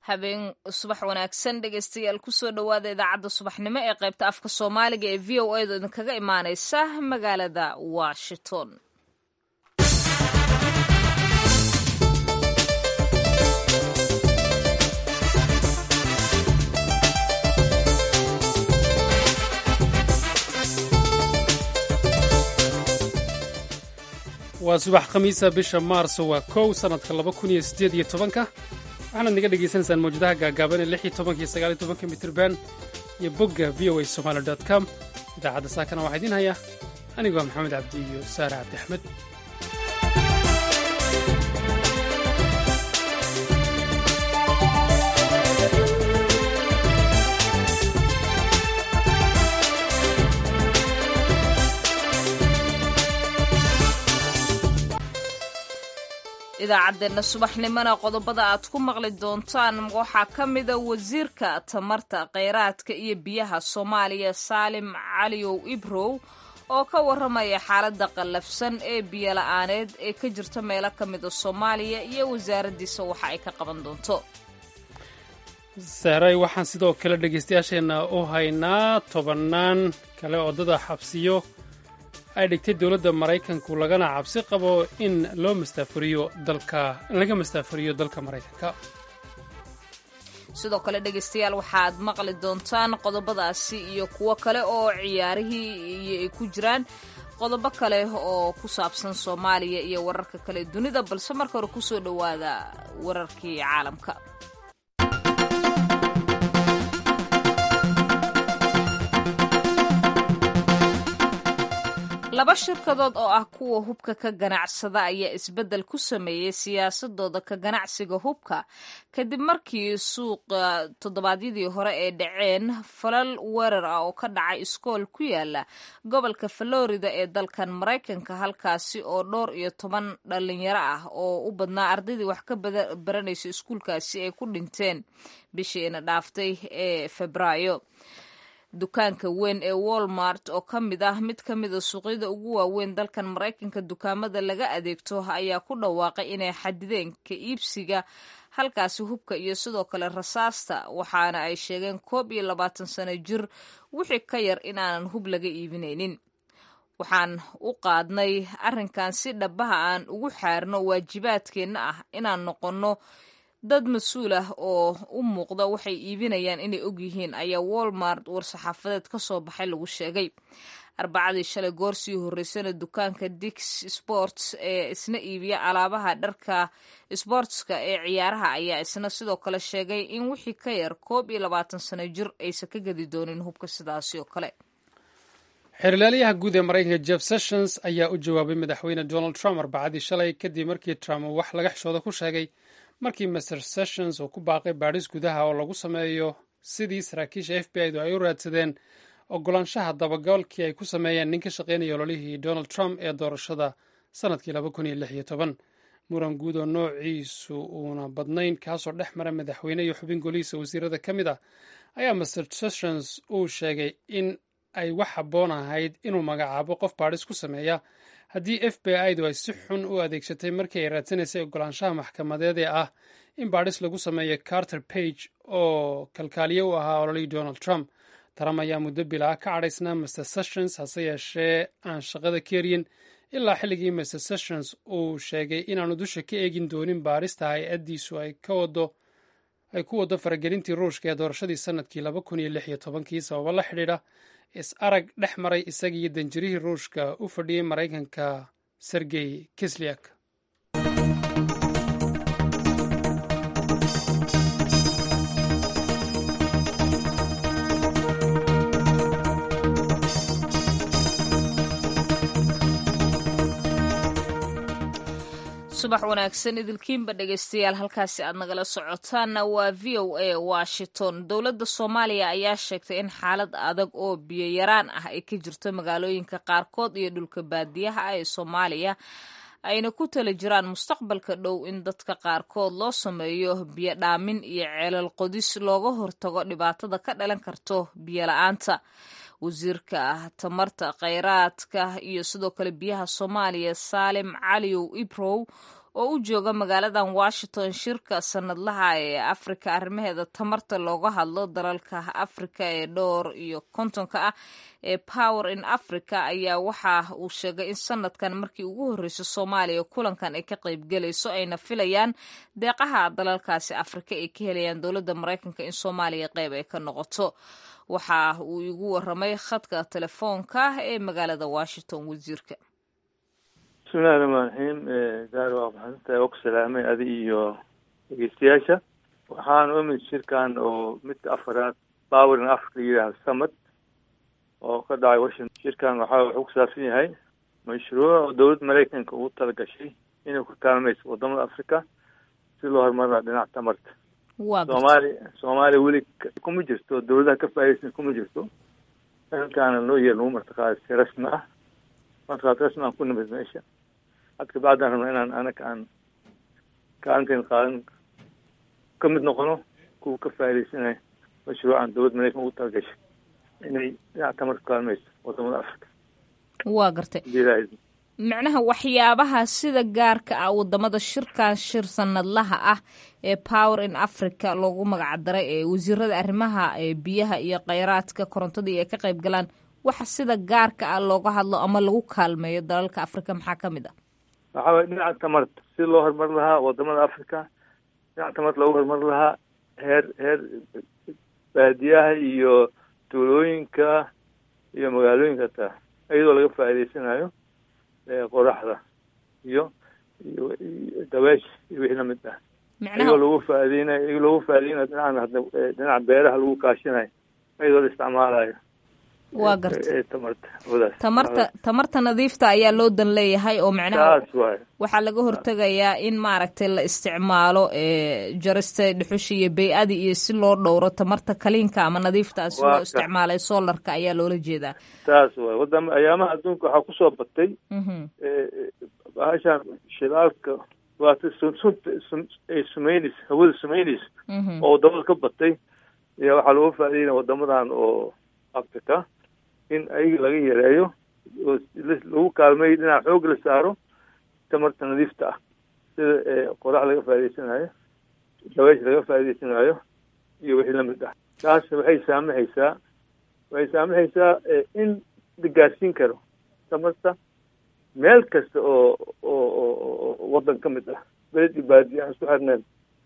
habeen subax wanaagsan dhegeystayaal kusoo dhowaada idaacadda subaxnimo ee qaybta afka soomaaliga ee v o a da idinkaga imaaneysa magaalada washington waa subax khamiisa bisha maarso waa kow sannadka laba kun iyo siddeed iyo tobanka waxaanaad naga dhegaysanaysaan mawjadaha gaagaaban ee lix iyo tobanka iyo sagaal iyo tobanka mitirban iyo bogga v o a somaali dot com idaacadda saakana waxaa idiin haya anigoo maxamed cabdi iyo saare cabdi axmed idaacaddeenna subaxnimona qodobada aad ku maqli doontaan waxaa ka mida wasiirka tamarta kheyraadka iyo biyaha soomaaliya saalim caliyow ibrow oo ka warramaya xaaladda qallafsan ee biyola-aaneed ee ka jirta meelo ka mida soomaaliya iyo wasaaraddiisa waxa ay ka qaban doonto saaray waxaan sidoo kale dhegaystayaasheenna u haynaa tobannaan kale oodada xabsiyo ay dhigtay dowladda maraykanku lagana cabsi qabo in loo mastaafuriyo dalka laga mastaafuriyo dalka maraykanka sidoo kale dhegaystayaal waxaad maqli doontaan qodobadaasi iyo kuwo kale oo ciyaarihii iyo ay ku jiraan qodobo kale oo ku saabsan soomaaliya iyo wararka kale dunida balse marka hore kusoo dhowaada wararkii caalamka laba shirkadood oo ah kuwa hubka ka ganacsada ayaa isbeddel ku sameeyey siyaasadooda ka ganacsiga hubka kadib markii suuqa toddobaadyadii hore ay dhaceen falal weerar ah oo ka dhacay iskool ku yaala gobolka florida ee dalkan maraykanka halkaasi oo dhowr iyo toban dhalinyaro ah oo u badnaa ardaydii wax ka baranaysa iskuulkaasi ay ku dhinteen bishiina dhaaftay ee febraayo dukaanka weyn ee walmart oo ka mid ah mid ka mida suuqyada ugu waaweyn dalkan maraykanka dukaamada laga adeegto ayaa ku dhawaaqay inay xadideen ka iibsiga halkaasi hubka iyo sidoo kale rasaasta waxaana ay sheegeen koob iyo labaatan sano jir wixii ka yar inaanan hub laga iibinaynin waxaan u qaadnay arrinkan si dhabaha aan ugu xaarno waajibaadkeenna ah inaan noqonno dad mas-uul ah oo u muuqda waxay iibinayaan inay ogyihiin ayaa walmart war-saxaafadeed ka soo baxay lagu sheegay arbacadii shalay goor sii horreysana dukaanka dix sports ee isna iibiya alaabaha dharka sbortska ee ciyaaraha ayaa isna sidoo kale sheegay in wixii ka yar koob iyo labaatan sano jir aysan ka gadi doonin hubka sidaasi oo kale xeerlaaliyaha guud ee maraykanka jeff sessions ayaa u jawaabay madaxweyne donald trump arbacadii shalay kadib markii trump uu wax laga xishooda ku sheegay markii master sessions uu ku baaqay baadhis gudaha oo lagu sameeyo sidii saraakiisha f b i du ay u raadsadeen ogolaanshaha dabagalkii ay ku sameeyeen nin ka shaqaynaya ololihii donald trump ee doorashada sannadkii laba kun iyo lix iyo toban muran guud oo noociisu uuna badnayn kaasoo dhex mara madaxweyne iyo xubin golihiisa wasiirada ka mid ah ayaa master sessions uu sheegay in ay wax habboon ahayd inuu magacaabo qof baadhis ku sameeya haddii f b i du ay si xun u adeegsatay markii ay raadsanaysay ogolaanshaha maxkamadeed ee ah in baadhis lagu sameeyo carter page oo kalkaaliye u ahaa ololihii donald trump trump ayaa muddo bilaa ka cadhaysnaa master sessions hase yeeshee aan shaqada ka eryin ilaa xilligii master sessions uu sheegay inaanu dusha ka eegin doonin baadhista hay-addiisu ay ay ku waddo faragelintii ruushka ee doorashadii sannadkii laba kun iyo lix iyo tobankii sababo la xidhiidha is arag dhex maray isagiiyo danjirihii ruushka u fadhiyey maraykanka sergey kisliak subax wanaagsan idilkiinba dhegaystayaal halkaasi aad nagala socotaanna waa v o a washington dowladda soomaaliya ayaa sheegtay in xaalad adag oo biyo yaraan ah ay ka jirto magaalooyinka qaarkood iyo dhulka baadiyaha ah ee soomaaliya ayna ku tala jiraan mustaqbalka dhow in dadka qaarkood loo sameeyo biyo dhaamin iyo ceelal qodis looga hortago dhibaatada ka dhalan karto biyo la-aanta wasiirka tamarta kheyraadka iyo sidoo kale biyaha soomaaliya saalim caliyow ibrow oo u jooga magaaladan washington shirka sanadlaha ee afrika arrimaheeda tamarta looga hadlo dalalka afrika ee dhowr iyo kontonka ah ee power in africa ayaa waxa uu sheegay in sanadkan markii ugu horreysa soomaaliya kulankan ay ka qaybgelayso ayna filayaan deeqaha dalalkaasi afrika ay ka helayaan dowladda maraykanka in soomaaliya qayb ay ka noqoto waxa uu igu waramay khadka telefoonka ee magaalada washington wasiirka bismillahi raxmaan raxiim gaar waa maxadsantahay waa ku salaamay adi iyo dhegeystayaasha waxaan u imid shirkan oo midka afaraad power in africa yidhaahdo summit oo ka dhacay washington shirkan waxa wuxuu ku saabsan yahay mashruuc dowladda maraykanka ugu talagashay inay ku kaalmayso wadamada africa si loo horumarina dhinaca tamarta soomaaliya soomaaliya weli kuma jirto dowladaha ka faa'idaysan kuma jirto halkaana loo yeer lagu martaqaaday si rasmi ah martaqaad rasmi aan ku nimid meesha had kabacdaan rabna inaan anaga aan kaalinteen qaadan ka mid noqono kuwa ka faa'idaysanayo mashruucan dowladda maraykan ugu talagashay inay dhinaca tamarka ku kaalmayso wadamada africa waa gartay macnaha waxyaabaha sida gaarka ah wadamada shirkan shir sanadlaha ah ee power in africa loogu magacdaray ee wasiirada arrimaha biyaha iyo kheyraadka korontadii ay ka qayb galaan waxa sida gaarka ah looga hadlo ama lagu kaalmeeyo dalalka africa maxaa ka mid ah waxaa waye dhinaca tamarta si loo horumar lahaa wadamada africa dhinaca tamarta loogu horumar lahaa heer heer baadiyaha iyo tuulooyinka iyo magaalooyinka taa iyadoo laga faa'idaysanayo qoraxda iyo iyo dabeesha iyo wixii lamid ah iyagoo lagu faaideynayo iyagoo lagu faaideynayo dhinacan hadda dhinaca beeraha lagu kaashinayo iyadoo la isticmaalayo waa garta tamarta wadaas tamarta tamarta nadiifta ayaa loo dan leeyahay oo macnaha taas waaye waxaa laga hortegayaa in maaragtay la isticmaalo jarista dhuxusha iyo bay-adi iyo si loo dhowro tamarta kaliinka ama nadiifta si loo isticmaalay solarka ayaa loola jeedaa taas waaye wadama ayaamaha adduunka waxaa kusoo batay bahashaan shidaalka waata sunta ay sumeynaysa hawada sumeynaysa oo wadamada ka batay ayaa waxaa looga faa'ideynaya wadamadan oo africa in ayaga laga yareeyo oo lagu kaalmeeyo dhinaca xoog la saaro tamarta nadiifta ah sida qorax laga faa'idaysanayo dabeesh laga faa'idaysanayo iyo wixii lamid ah taas waxay saamaxaysaa waxay saamaxaysaa in la gaarsiin karo tamarta meel kasta oo oo oo waddan ka mid ah beled iyo baadiya aan isku xirneen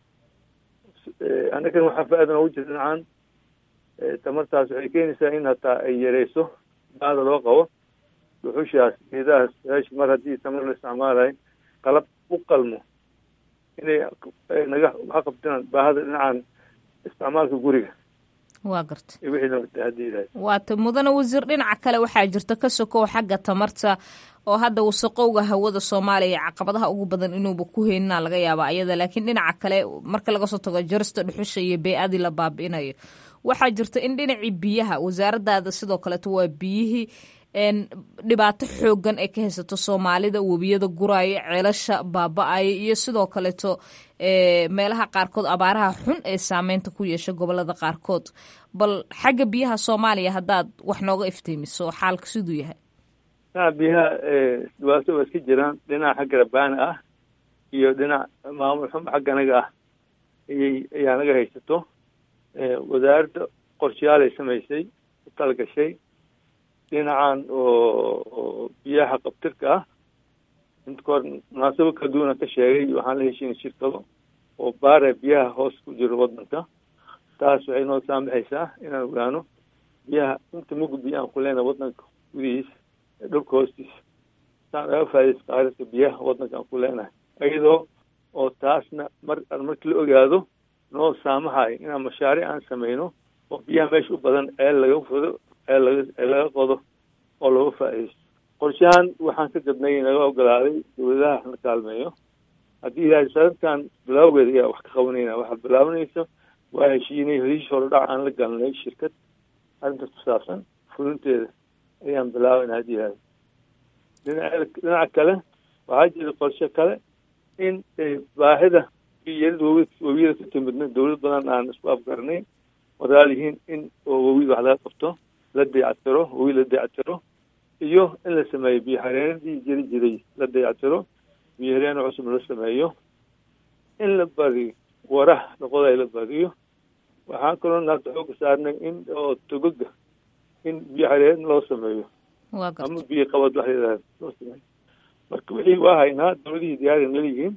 annagan waxaa faa-ida noogu jira dhinacan tamartaas waxay keenaysaa in hataa ay yareyso baada loo qabo dhuxushaas geedahaas meesha mar haddii tamar la isticmaalayo qalab u qalmo inay naga waxa qabtaan baahada dhinacan isticmaalka guriga waa garta iyo wixii lamid haddii ilahay waata mudane wasiir dhinaca kale waxaa jirta ka sokow xagga tamarta oo hadda wasaqowga hawada soomaaliya caqabadaha ugu badan inuuba ku heynina laga yaaba ayada laakiin dhinaca kale marka laga soo tago jarista dhuxusha iyo bey-adii la baabi'inayo waxaa jirta in dhinacii biyaha wasaaradaada sidoo kaleeto waa biyihii dhibaato xoogan ay ka haysato soomaalida webiyada guraayo ceelasha baaba-aya iyo sidoo kaleeto meelaha qaarkood abaaraha xun ee saameynta ku yeesha gobolada qaarkood bal xagga biyaha soomaaliya haddaad wax nooga iftiimiso xaalka siduu yahay dhinaca biyaha dhibaato waa iska jiraan dhinaca xagga rabaana ah iyo dhinac maamul xum xagga anaga ah ayay ayaa naga haysato wasaaradda qorshayaal ay samaysay u talagashay dhinacan oo biyaha qabtirka ah inta kahor munaasabo kala duwana ka sheegay waxaan la heshiinay shirkado oo baara biyaha hoos ku jiro waddanka taas waxay noo saamaxaysaa inaan ogaano biyaha inta mugdi aan ku leenahay waddanka gudihiisa dhulka hoostiisa saan aga faa'idaysa qaaradka biyaha waddanka aan ku leenahay iyadoo oo taasna mar markii la ogaado noo saamahayo inaan mashaariic aan sameyno oo biyaha meesha u badan ceel laga fodo ceel laga ceel laga qodo oo looga faa'iidaysto qorshahan waxaan ka gadnay naga ogolaaday dowladaha la kaalmeeyo haddii ilaahay sanadkan bilaawgeeda ayaa wax ka qabanayna waxaa bilaabanaysa waa heshiinay heshiis horodhac aan la galnay shirkad arrintaas ku saabsan fulinteeda ayaan bilaabayna haddii ilaahay dhinaca dhinaca kale waxaa jira qorshe kale in baahida yarida wawi wawiyada ka timidna dowlad badan aan isku afgarnay wadaal yihiin in oo wawida wax laga qabto la dayactiro wawi la dayactiro iyo in la sameeyo biyo xareenadii jiri jiray la dayactiro biyareeno cusub la sameeyo in la badiyo waraha noqoda la badiyo waxaan kaloo naagta xooga saarnay in oo togoga in biyo xareed loo sameeyo ama biyo qabad wax layidhahda loo sameeyo marka wixii waa haynaa dawladihii diyaari naliyihiin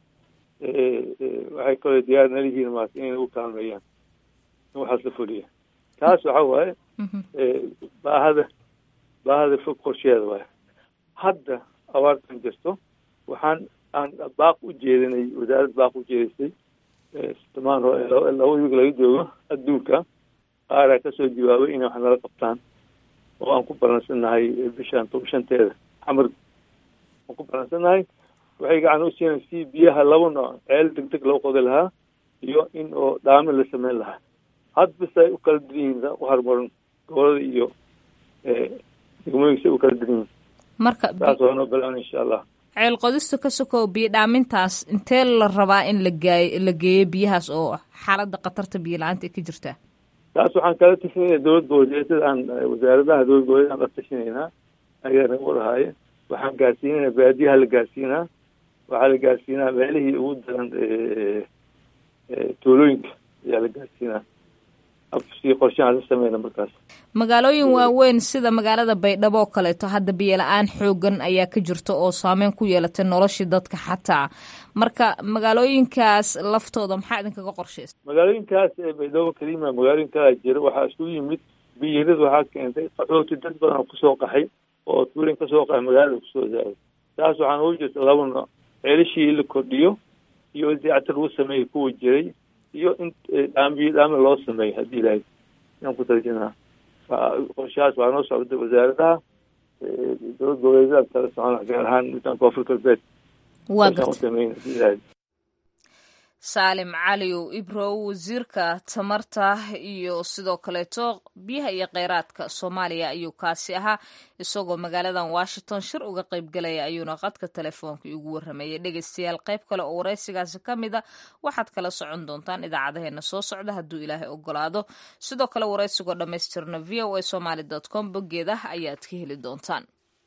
waxay kaloo diyaari naliyihiin maarata inay u kaalmeeyaan in waxaas la fuliya taas waxa waaye baahada baahada fog qorsheeda waaye hadda abaartan jirto waxaan aan baaq u jeedinay wasaaradda baaq u jeedisay simaan laba wiig laga joogo adduunka qaaraa kasoo jawaabay inay wax nala qabtaan oo aan ku balansannahay bishaan toba shanteeda xamar aan ku balansannahay waxay gacan u siinay si biyaha laba nooc ceel deg deg loo qodi lahaa iyo in oo dhaami la sameyn lahaa had bis ay u kala diran yihiin u horumaran gobolada iyo degmooyinka u kala diran yihiin marka saas waa noo bilaabna insha allah ceel qodista ka sokow biyo dhaamintaas intee la rabaa in la gaay la geeyo biyahaas oo xaaladda khatarta biyo la-aanta ay ka jirtaa taas waxaan kala tashanayna dowlad goboleedyada aan wasaaradaha dowlad goboleed aan la tashanaynaa ayaa nagu wadahaaye waxaan gaarsiinayna baadiyaha la gaarsiinaa waxaa la gaarsiinaa meelihii ugu daran tuulooyinka ayaa la gaarsiinaa si qorshahaan la sameyna markaas magaalooyin waaweyn sida magaalada baydhabo oo kaleeto hadda biyo la-aan xoogan ayaa ka jirta oo saameyn ku yeelatay noloshii dadka xataa marka magaalooyinkaas laftooda maxaa idinkaga qorshaysa magaalooyinkaas baydhabo kalima magaalooyin kalaa jira waxaa isku yimid biyirada waxaa keentay qaxooti dad badan oo kusoo qaxay oo tuulin kasoo qaxay magaalada kusoo zaaday taas waxaan ugu jirta laba nooc ceelishii la kordhiyo iyo dayactir lagu sameeyay kuwa jiray iyo in dhaambiyo dhaami loo sameeyo haddii ilahay inaan ku tarjinaa qorshahaas waa noo socda wasaaradaha dowlad goboleedyada kala socona gaar ahaan midaan koonfur galbeed waa u sameyn haddii ilahay saalim caliw ibrow wasiirka tamarta iyo sidoo kaleeto biyaha iyo kheyraadka soomaaliya ayuu kaasi ahaa isagoo magaaladan washington shir uga qaybgalaya ayuuna qadka telefoonka igu waramayay dhegeystayaal qayb kale oo waraysigaasi ka mid a waxaad kala socon doontaan idaacadaheena soo socda hadduu ilaahay ogolaado sidoo kale waraysigoo dhammaystirna v o a somaly dot com boggeeda ayaad ka heli doontaan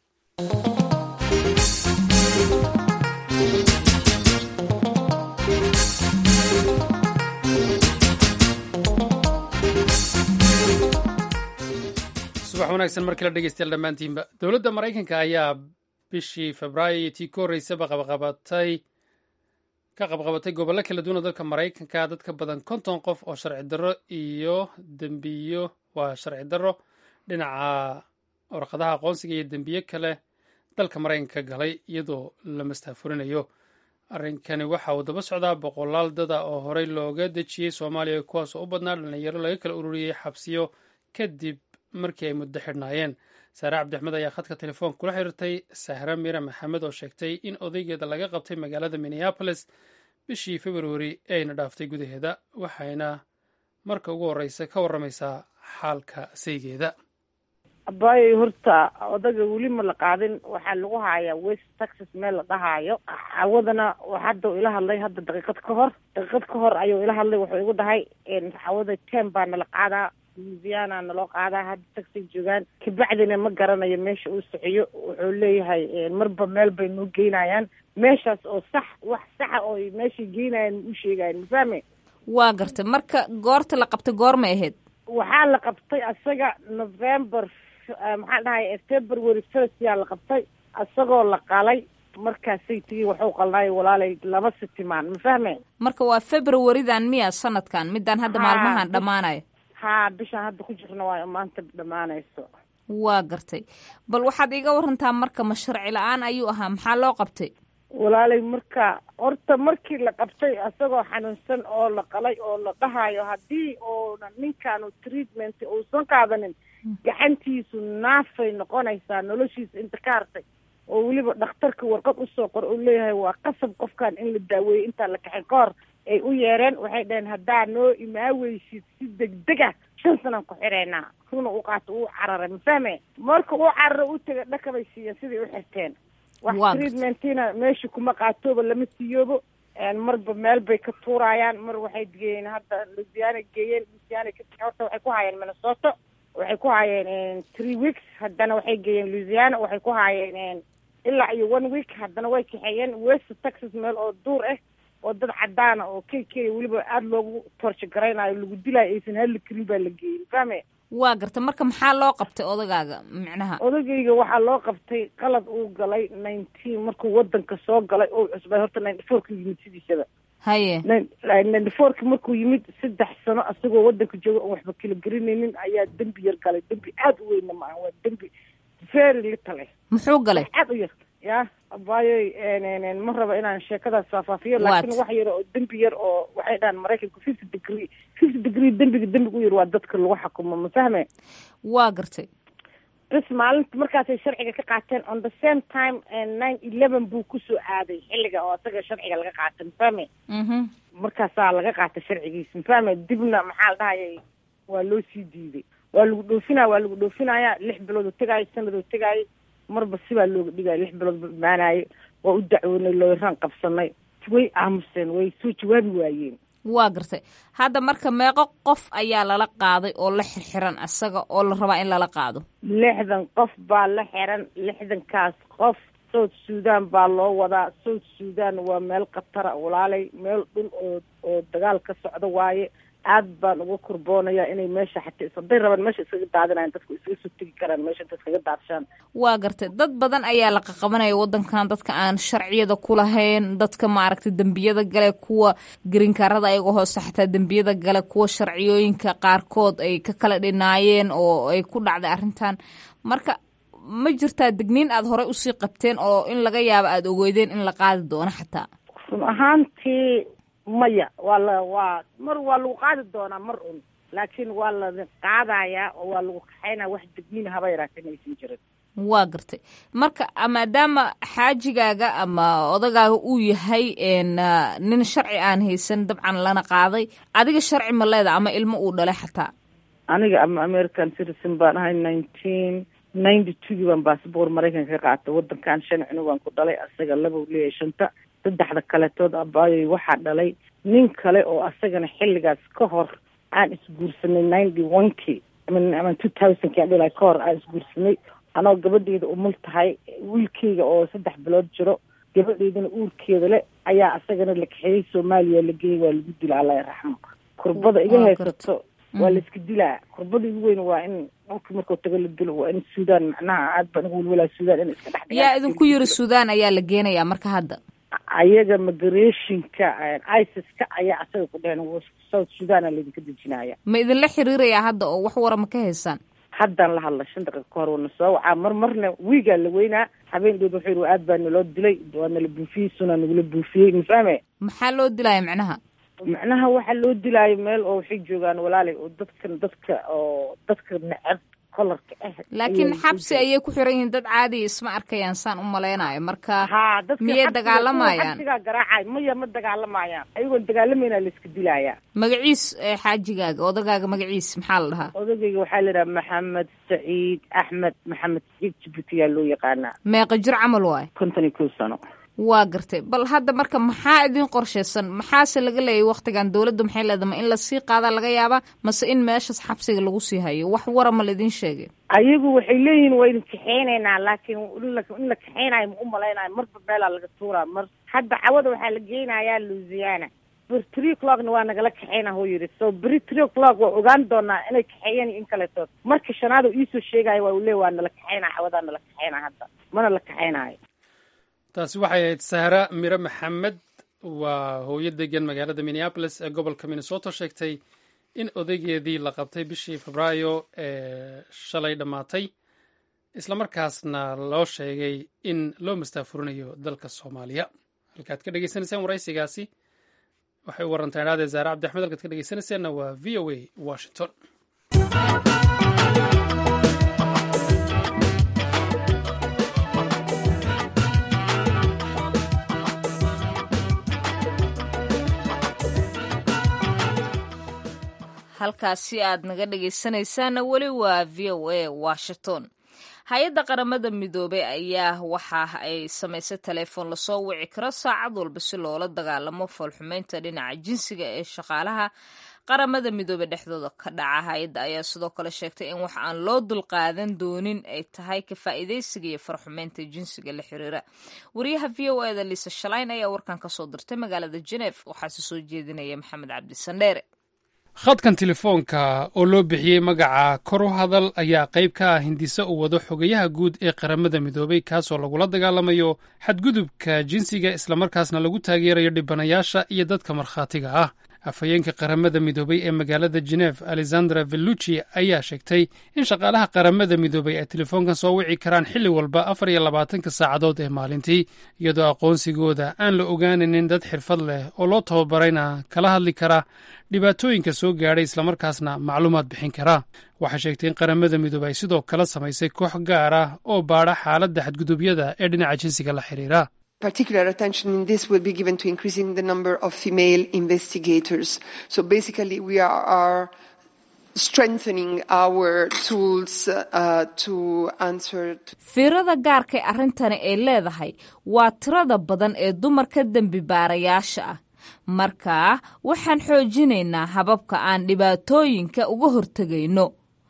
subax wanaagsan mar kale dhegeystayaal dhammaantiinba dowladda maraykanka ayaa bishii febraayo iyo tii ka horreysaba qabaqabatay ka qabqabatay gobollo kala duwan oo dalka maraykanka dad ka badan konton qof oo sharci darro iyo dembiyo waa sharci darro dhinaca warqadaha aqoonsiga iyo dembiye kale dalka maraykanka galay iyadoo la mastaafurinayo arrinkani waxa uu daba socdaa boqolaal dada oo horey looga dejiyey soomaaliya kuwaasoo u badnaa dhalinyaro laga kala ururiyey xabsiyo kadib markii ay muddo xidhnaayeen saare cabdixmed ayaa khadka telefoonka kula xiriirtay sahra mira maxamed oo sheegtay in odaygeeda laga qabtay magaalada minneabolis bishii februari ayna dhaaftay gudaheeda waxayna marka ugu horreysa ka warramaysaa xaalka saygeeda abaayay horta odaga weli ma la qaadin waxaa lagu hayaa west texas meel la dhahaayo xawadana hadda ila hadlay hadda daqiiqad ka hor daqiiqad ka hor ayuu ila hadlay wuxuu igu dhahay xawada tem baa nala qaadaa louisiana naloo qaadaa hadda taxay joogaan kabacdina ma garanayo meesha uu siciyo wuxuu leeyahay marba meel bay noo geynayaan meeshaas oo sax wax saxa oo meeshay geynayaan u sheegayan mafahme waa gartay marka goorta la qabtay goormay ahayd waxaa la qabtay asaga november maxaa dhahay february first yaa la qabtay isagoo la qalay markaasay tigi waxuu qalnaayo walaalay laba sitimaan ma fahme marka waa februaridan miya sanadkan midaan hadda maalmahan dhammaanayo haa bishaan hadda ku jirna waayo maanta dhammaanayso waa gartay bal waxaad iiga warantaa marka ma sharci la-aan ayuu ahaa maxaa loo qabtay walaalay marka horta markii la qabtay isagoo xanuunsan oo la qalay oo la dhahayo haddii oona ninkaanu treatment uusan qaadanin gacantiisu naafay noqonaysaa noloshiisa inta ka hartay oo weliba dhakhtarka warqad usoo qor uu leeyahay waa qasab qofkan in la daaweeyey intaan la kaxin ka hor ay u yeereen waxay dhaheen haddaa noo imaaweysid si degdeg ah shan sanaan ku xireynaa runa u qaato uu cararay ma fahme marka uu carara u tegay dhakabay siiyeen siday u xirteen wax treatmentina meesha kuma qaatooba lama siiyoobo marba meel bay ka tuurayaan mar waxay geeyeen hadda louisiana geeyeen louisiana horta waxay ku haayeen minnesota waxay ku haayeen three weeks haddana waxay geeyeen louisiana waxay ku haayeen ilaa iyo one week haddana way kaxeeyeen west texas meel oo duur ah oo dad cadaana oo k k weliba aada loogu torsho garaynayo lagu dilaayo aysan hadli karin baa la geeyey fahme waa garta marka maxaa loo qabtay odagaaga micnaha odagayga waxaa loo qabtay qalad uu galay nineteen markuu wadanka soo galay oo cusbay horta ninety four ka yimid sidiisaba haye ninety fourka markuu yimid saddex sano asagoo wadanka jooga oon waxba kala gelinaynin ayaa dembi yar galay dembi aada u weynna ma aha waa dembi very little eh muxuu galay aada u yar ya abayoy ma raba inaan sheekadaas faahfaafiyo laakiin wax yar oo dembi yar oo waxay dhahaan maraykanku fifty degree fifty degree dembiga dembiga u yar waa dadka lagu xakumo ma fahme waa gartay bas maalinta markaasay sharciga ka qaateen on the same time nine eleven buu kusoo aaday xilliga oo asaga sharciga laga qaatay ma fahme markaasaa laga qaatay sharcigiisa ma fahme dibna maxaa la dhahayay waa loo sii diiday waa lagu dhoofinaya waa lagu dhoofinaya lix bilood oo tegaayo sanad oo tegaayo marba sibaa looga dhigaya lix bilood imaanayo waa u dacwoonay looyraan qabsanay way aamuseen way soo jawaabi waayeen waa gartay hadda marka meeqo qof ayaa lala qaaday oo la xirxiran isaga oo la rabaa in lala qaado lixdan qof baa la xiran lixdankaas qof south sudan baa loo wadaa south sudan waa meel khatara walaalay meel dhul oo oo dagaal ka socdo waaye aad baan uga kurboonaya inay meesha xataa hadday rabaan meesha iskaga daadinayan dadku iskaga soo tegi karaan meesha inta iskaga daadshaan waa gartay dad badan ayaa la qaqabanaya wadankan dadka aan sharciyada ku lahayn dadka maaragtay dembiyada gale kuwa gerinkaarada ayaga hoose xataa dembiyada gale kuwa sharciyooyinka qaarkood ay ka kala dhinaayeen oo ay ku dhacday arrintan marka ma jirtaa degniin aada horey usii qabteen oo in laga yaabo aada ogeydeen in la qaadi doono xataa run ahaantii maya waa la waa mar waa lagu qaadi doonaa mar un laakiin waa la qaadayaa oo waa lagu kaxaynaya wax degniin haba yaraatee maysan jirin waa gartay marka maadaama xaajigaaga ama odagaaga uu yahay nin sharci aan haysan dabcan lana qaaday adiga sharci ma leeda ama ilmo uu dhalay xataa aniga ama american citizen baan ahay nineteen ninety twogii baan baasabor maraykanka ka qaatay wadankan shan cunug baan ku dhalay asaga laba leeyahay shanta saddexda kaletood abaayoy waxaa dhalay nin kale oo asagana xilligaas ka hor aan isguursanay ninety one ki ama two thousand ki aan dhilay ka hor aan isguursanay anoo gabadheeda umul tahay wiilkeyga oo saddex bilood jiro gabadheedana uurkeeda le ayaa asagana la kaxeeyey soomaaliya la geeyey waa lagu dila allah raxmo kurbada iga haysato waa la iska dilaa kurbada igu weyn waa in dhulka markuu tago la dilo waa in suudaan macnaha aad baan uga welwelaa suudaan in iska dhex yaa idinku yiri suudaan ayaa la geenayaa marka hadda ayaga migrationka isis-ka ayaa asaga ku dheheen south suudana laydinka dejinaya ma idinla xiriirayaa hadda oo wax wara ma ka haysaan haddaan la hadla shan daqiiqa ka hor wana soo wacaa mar marna wiigaa la weynaa habeen dhood wuxuu yidhi aad baa naloo dilay waa nala buufiyey sunaa nagula buufiyey ma fahme maxaa loo dilaya macnaha macnaha waxaa loo dilaayo meel oo waxay joogaan walaalay oo dadkan dadka oo dadka neceb kolarka ah laakiin xabsi ayay ku xiran yihiin dad caadiya isma arkayaan saan u malaynayo marka ha dadka miyay dagaalamayaan xabsigaa garaacay maya ma dagaalamayaan ayagoon dagaalamayna la iska dilayaa magaciis xaajigaaga odagaaga magaciis maxaa la dhahaa odagayga waxaa la yidhaha maxamed saciid axmed maxamed saciid jibuuti yaa loo yaqaanaa meeqa jir camal waay konton iyo kow sano waa gartay bal hadda marka maxaa idin qorshaysan maxaase laga leeyay waktigan dowladda maxay leedahay ma in lasii qaadaa laga yaabaa mase in meeshas xabsiga lagu sii hayo wax wara ma laidin sheegay ayagu waxay leeyihiin waa idin kaxeynaynaa laakiin in la kaxeynayo ma u malaynayo marba meelaa laga tuuraa mar hadda cawada waxaa la geynayaa louisiana ber tree clockna waa nagala kaxeyna huu yidhi so beri tree clock waa ogaan doonaa inay kaxeeyeen iyo in kaletood marka shanaad oo iisoo sheegaayo waa uu leey waa nala kaxeynaa cawadaa nala kaxeynaa hadda mana la kaxeynaayo taasi waxay ahayd sahra mire maxamed waa hooyo degan magaalada minneabolis ee gobolka minnesota sheegtay in odaygeedii la qabtay bishii febraayo ee shalay dhammaatay islamarkaasna loo sheegay in loo mastaafurinayo dalka soomaaliya halkaad ka dhegeysanaysaan waraysigaasi waxay u warantaa idhahdee zaare cabdi axmed halkaad ka dhegeysanaysaanna waa v o a washington halkaasi aad naga dhegaysanaysaana weli waa v o a washington hay-adda qaramada midoobey ayaa waxa ay samaysay telefoon lasoo wici karo saacad walba si loola dagaalamo foolxumeynta dhinaca jinsiga ee shaqaalaha qaramada midoobe dhexdooda ka dhaca hay-adda ayaa sidoo kale sheegtay in wax aan loo dulqaadan doonin ay tahay ka faa'iidaysiga iyo farxumeynta jinsiga la xiriira wariyaha v o eda liisa shalayn ayaa warkan kasoo dirtay magaalada jenef waxaase soo jeedinaya maxamed cabdi sandheere khadkan telefoonka oo loo bixiyey magaca kor u hadal ayaa qayb ka ah hindise uu wado xogayaha guud ee qaramada midoobey kaasoo lagula dagaalamayo xadgudubka jinsiga islamarkaasna lagu taageerayo dhibanayaasha iyo dadka markhaatiga ah afhayeenka qaramada midoobey ee magaalada jenef alexandra velluci ayaa sheegtay in shaqaalaha qaramada midoobey ay telefoonkan soo wici karaan xilli walba afar iyo labaatanka saacadood ee maalintii iyadoo aqoonsigooda aan la ogaanaynin dad xirfad leh oo loo tababarayna kala hadli kara dhibaatooyinka soo gaadhay islamarkaasna macluumaad bixin kara waxay sheegtay in qaramada midoobey ay sidoo kale samaysay koox gaar ah oo baadha xaaladda xadgudubyada ee dhinaca jinsiga la xiriira particular attention in this will be given to increasing the number of female investigators. So basically, we are, are strengthening our tools uh, to answer. fiirada gaarkay arrintani ay leedahay waa tirada badan ee dumarka dembi baarayaasha ah markaa waxaan xoojinaynaa hababka aan dhibaatooyinka uga hortegayno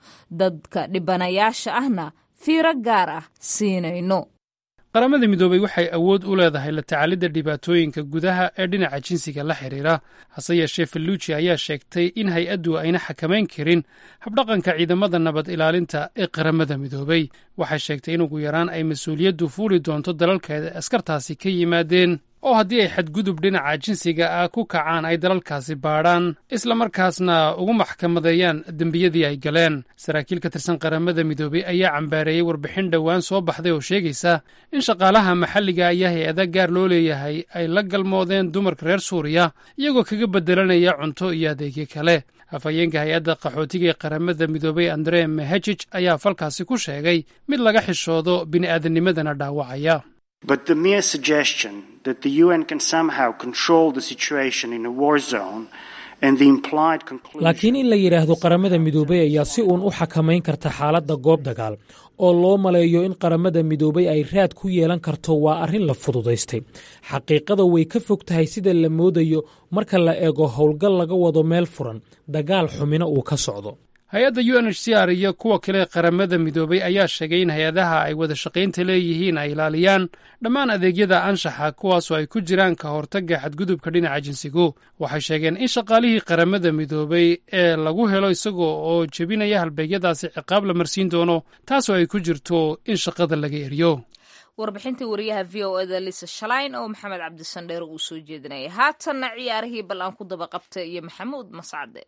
dadka dhibanayaasha ahna fiiro gaar ah siinayno qaramada midoobey waxay awood u leedahay la tacaalidda dhibaatooyinka gudaha ee dhinaca jinsiga la xidhiira hase yeeshee felluji ayaa sheegtay in hay-addu ayna xakamayn karin habdhaqanka ciidamada nabad ilaalinta ee qaramada midoobey waxay sheegtay in ugu yaraan ay mas-uuliyaddu fuuli doonto dalalkeeda askartaasi ka yimaadeen oo haddii ay xadgudub dhinaca jinsiga ah ku kacaan ay dalalkaasi baadhaan islamarkaasna ugu maxkamadeeyaan dembiyadii ay galeen saraakiil ka tirsan qaramada midoobey ayaa cambaareeyey warbixin dhowaan soo baxday oo sheegaysa in shaqaalaha maxalliga ayaa hay-ada gaar loo leeyahay ay la galmoodeen dumarka reer suuriya iyagoo kaga beddelanaya cunto iyo adeegyo kale afhayeenka hay-adda qaxootiga ee qaramada midoobey andre mehejij ayaa falkaasi ku sheegay mid laga xishoodo bini'aadanimadana dhaawacaya But the mere suggestion that the UN can somehow control the situation in a war zone and the implied conclusion laakiin in la yidhaahdo qaramada midoobey ayaa si uun u xakamayn karta xaaladda goob dagaal oo loo maleeyo in qaramada midoobey ay raad ku yeelan karto waa arrin la fududaystay xaqiiqada way ka fog tahay sida la moodayo marka la eego howlgal laga wado meel furan dagaal xumina uu ka socdo hay-adda u n h c r iyo kuwa kale qaramada midoobey ayaa sheegay in hay-adaha ay wada shaqaynta leeyihiin ay ilaaliyaan dhammaan adeegyada anshaxa kuwaasoo ay ku jiraan ka hortagga xadgudubka dhinaca jinsigu waxay sheegeen in shaqaalihii qaramada midoobey ee lagu helo isagoo oo jebinaya halbeegyadaasi ciqaab la marsiin doono taasoo ay ku jirto in shaqada laga eriyo warbixintii wariyaha v o eda lisa shalayn oo maxamed cabdisandheere uu soo jeedinayay haatanna ciyaarihii bal aan ku daba qabta iyo maxamuud mascade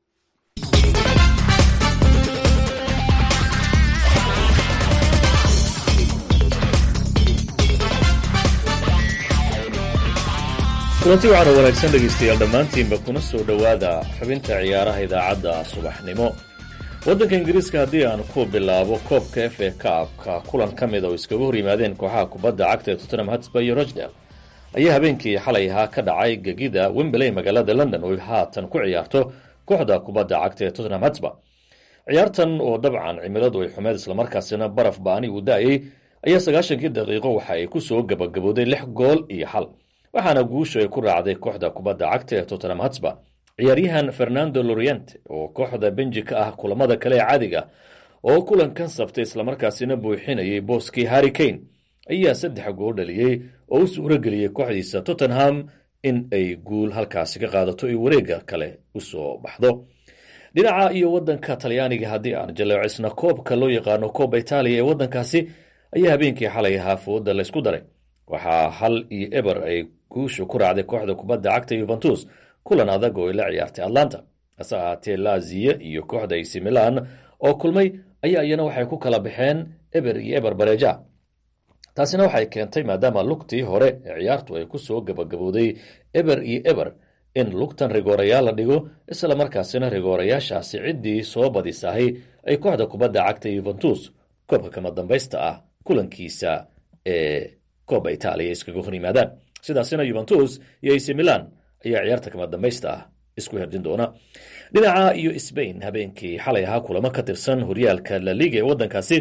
kulanti waxaana wanaagsan dhegaystayaal dhammaantiinba kuna soo dhowaada xubinta ciyaaraha idaacadda subaxnimo waddanka ingiriiska haddii aan ku bilaabo koobka f a kaabka kulan ka mid oo iskaga hor yimaadeen kooxaha kubadda cagta ee tottenham hotspur iyo rochdale ayaa habeenkii xalay ahaa ka dhacay gegida wembley magaalada london oo haatan ku ciyaarto kooxda kubadda cagta ee tottenham hotspur ciyaartan oo dabcan cimiladu ay xumeed islamarkaasina baraf baani uu da-ayay ayaa sagaashankii daqiiqo waxa ay ku soo gabagabooday lix gool iyo xal waxaana guushu ay ku raacday kooxda kubadda cagta ee tottenham hotspur ciyaaryahan fernando loriente oo kooxda benji ka ah kulamada kale ee caadiga oo kulankan saftay islamarkaasina buuxinayay booskii harry kane ayaa saddex gool dhaliyey oo u suuro geliyey kooxdiisa tottenham in ay guul halkaasi ka qaadato ay wareega kale usoo baxdo dhinaca iyo wadanka talyaaniga haddii aan jaleecisna koobka loo yaqaano kooba itaaliya ee wadankaasi ayaa habeenkii xalay ahaa fooda laysku daray waxaa hal iyo eber ay guusha ku raacday kooxda kubadda cagta yuventus kulan adag oo ay la ciyaartay atlanta hase ahaatee laziya iyo kooxda ac milan oo kulmay ayaa iyana waxay ku kala baxeen eber iyo eber bareja taasina waxay keentay maadaama lugtii hore ee ciyaartu ay ku soo gabagabooday eber iyo eber in lugtan rigoorayaal la dhigo isla markaasina rigoorayaashaasi ciddii soo badisahay ay kooxda kubadda cagta yuventus koobka kama dambaysta ah kulankiisa ee kooba itaaliya iskaga hor yimaadaan sidaasina yuventus iyo ac milan ayaa ciyaarta kama dambaysta ah isku herdin doona dhinaca iyo sbain habeenkii xalay ahaa kulamo ka tirsan horyaalka la liga ee wadankaasi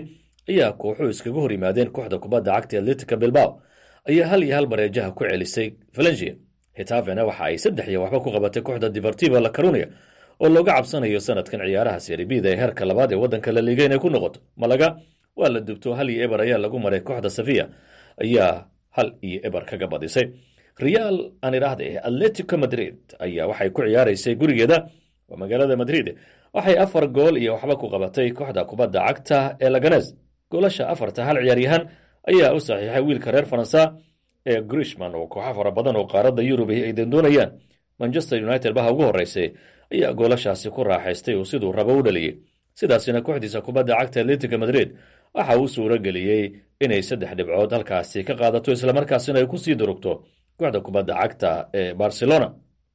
ayaa kooxuhu iskaga hor yimaadeen kooxda kubadda cagta atletica bilbao ayaa hal iyo hal bareejaha ku celisay valensia hitafena waxa ay saddex iyo waxba ku qabatay kooxda divertiva la carunia oo looga cabsanayo sanadkan ciyaaraha seribida ee heerka labaad ee waddanka la liiga inay ku noqoto malaga waa la dubto hal iyo eber ayaa lagu maray kooxda safiya ayaa hal iyo eber kaga badisay real aan idhaahda eh atletico madrid ayaa waxay ku ciyaaraysay gurigeeda waa magaalada madrid waxay afar gool iyo waxba ku qabatay kooxda kubadda cagta ee laganes goolasha afarta hal ciyaaryahan ayaa u saxiixay wiilka reer faransa ee grishman oo kooxo fara badan oo qaaradda yurub ay doondoonayaan manchester united baha ugu horreysay ayaa goolashaasi ku raaxaystay oo siduu rabo u dhaliyey sidaasina kooxdiisa kubadda cagta atletica madrid waxa uu suuro geliyey inay saddex dhibcood halkaasi ka qaadato islamarkaasina ay kusii durugto kooxda kubadda cagta ee barcelona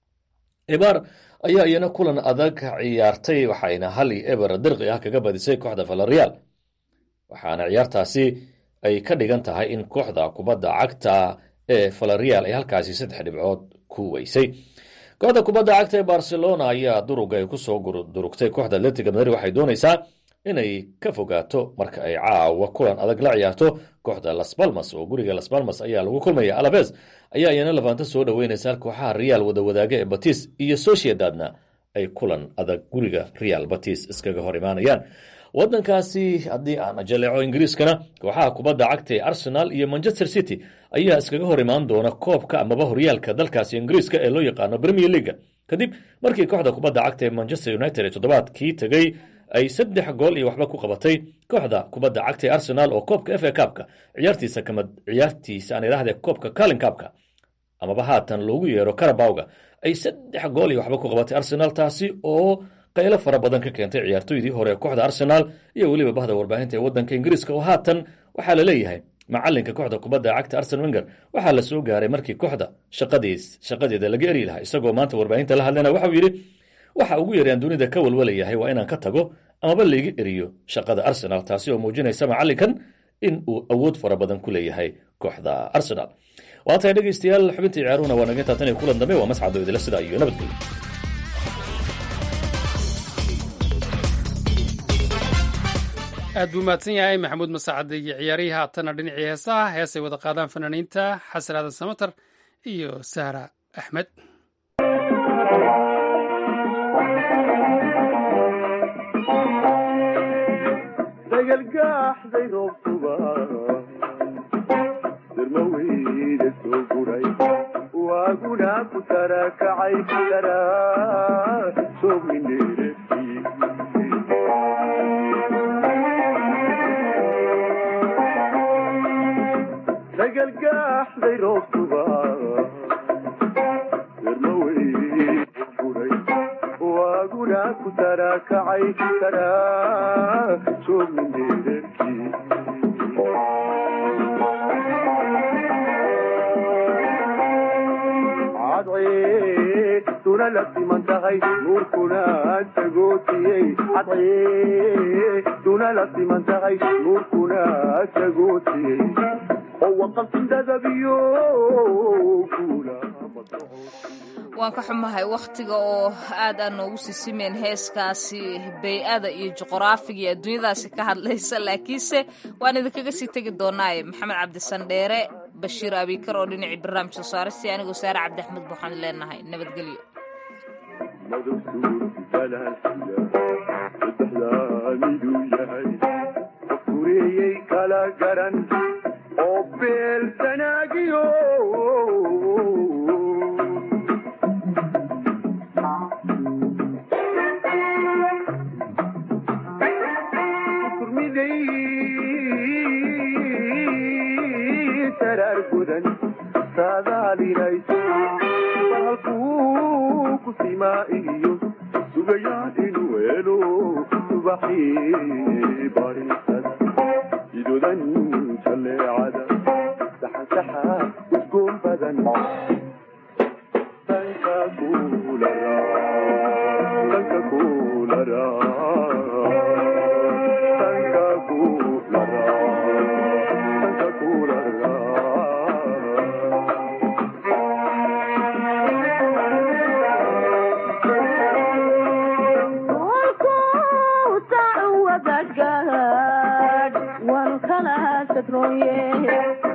ebar ayaa iyana kulan adag ciyaartay waxayna hal iyo eber dirqi ah kaga badisay kooxda valerial waxaana ciyaartaasi ay ka dhigan tahay in kooxda kubadda cagta ee valerial ay halkaasi saddex dhibcood ku weysay kooxda kubadda cagta ee barcelona ayaa duruga ay kusoo durugtay kooxda atletica madrid waxay doonaysaa inay ka fogaato marka ay caawa kulan adag la ciyaarto kooxda las balmas oo guriga las balmas ayaa lagu kulmaya alaves ayaa iyana lafaanta soo dhoweynaysa kooxaha real wadawadaaga ee batis iyo sociedadna ay kulan adag guriga real batis iskaga hor imaanayaan wadankaasi haddii aan jaleeco ingiriiskana kooxaha kubadda cagta ee arsenal iyo manchester city ayaa iskaga hor imaan doona koobka amaba horyaalka dalkaasi ingiriiska ee loo yaqaano premier leaga kadib markii kooxda kubadda cagta ee manchester united ee toddobaadkii tegey ay saddex gool iyo waxba ku qabatay kooxda kubadda cagta ee arsenal oo koobka f a kaabka ciyaartiisa kamid ciyaartiisa aan idhaahde koobka calin kaabka amaba haatan loogu yeero karabawga ay saddex gool iyo waxba ku qabatay arsenal taasi oo qaylo fara badan ka keentay ciyaartoydii hore kooxda arsenal iyo weliba bahda warbaahinta ee waddanka ingiriiska oo haatan waxaa la leeyahay macalinka kooxda kubadda cagta arsen wenger waxaa la soo gaaray markii kooxda shaqadiis shaqadeeda laga eri lahaa isagoo maanta warbaahinta la hadlayna waxauu yidhi waxa ugu yaraan dunida ka walwalayahay waa inaan ka tago amaba laiga eriyo shaqada arsenal taasi oo muujinaysa macalinkan in uu awood fara badan ku leeyahay kooxda arsenal waa tahay dhegeystayaal xubintii ciyaaruhuna waa naga taatan kulan dambe waa mascado idila sidaa iyo nabadgelyo aad buu mahadsan yahay maxamuud masacade iyo ciyaarihii haatana dhinacii heesaha heesay wada qaadaan fanaaniinta xasan aadan samatar iyo sahra axmed dagalgaaxday roobtuba darmaweyda soo guray waaguna ku tarakacay daraa soomineerefki dagalgaaxday roobtuba darmaweyda guray waaguna ku tarakacay daraa soomineerefki cadceeduna la siman tahay nuurkuna tagootiyey cadceeduna la siman tahay nuurkuna tagootiyey oo waqaltindadabiyo kula waan ka xumahay wakhtiga oo aad aan noogu sisimeen heeskaasi bay-ada iyo juqraafiga iyo adduunyadaasi ka hadlaysa laakiinse waan idinkaga sii tegi doonaaye maxamed cabdisandheere bashiir abikar oo dhinacii barnaamij soo saaristii anigoo saare cabdi axmed waxaan leenahay nabadgelyo miduu yahay qof gureeyey kala garan oo beel sanaagiyo turmiday saraar gudan saadaalinayso bahalkuu ku simaa iyo sugayaan inuu helo subaxii barisada idodan jaleecada saxansaxa usgoon badan danka kulara danka kulara danka kulara danka kulara One roye